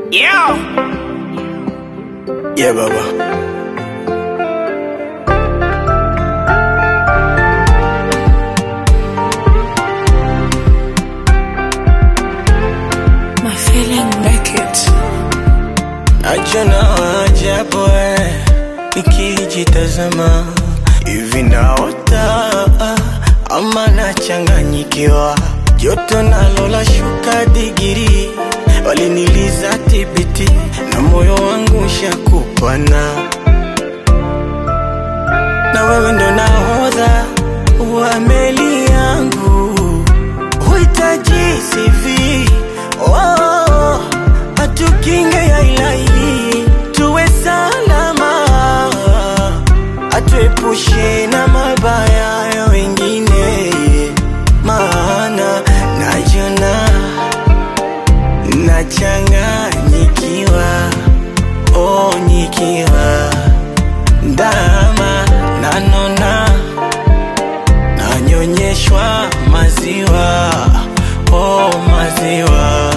Yeah. Yeah, Baba. My feeling make it. Najona ajabu eh, nikijitazama hivi naota ama nachanganyikiwa, joto nalo la shuka digiri, waliniliza tibiti na moyo wangu shakupana, na wewe ndo nahodha wa meli yangu, huhitaji CV oh, atukinge ya ilahi tuwe salama, atuepushe na mabaya ya wengine, maana najona nachanganyikiwa, oh, nikiwa ndama nanona nanyonyeshwa maziwa, oh, maziwa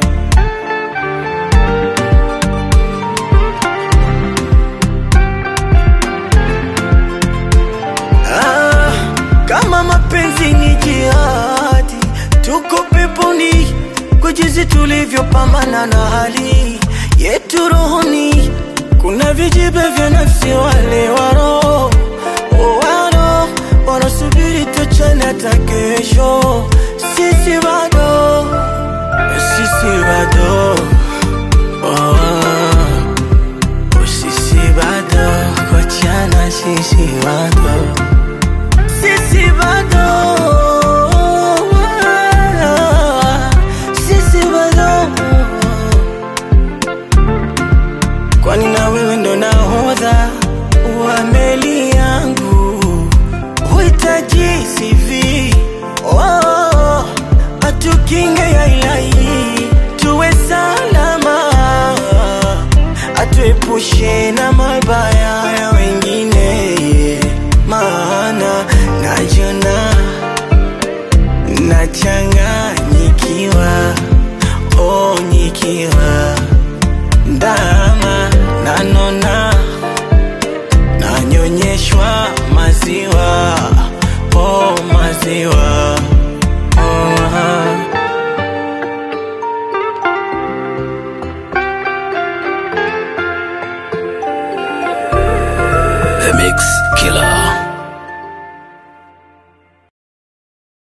Ah, kama mapenzi ni jihadi, tuko peponi kwa jinsi tulivyopambana na hali yetu rohoni. Kuna vijibe vya nafsi, wale waro waro wanasubiri tuchane hata kesho. Sisi bado, sisi bado oh. Sisi bado kochana, sisi bado, sisi bado, sisi bado, kwani na wewe ndo nahodha wa meli yangu, huhitaji CV oh, atukinge ya ilahi tuwe salama atuepushe na mabaya ya wengine, maana najona nachanganyikiwa, oh, nikiwa ndama nanona nanyonyeshwa maziwa, oh, maziwa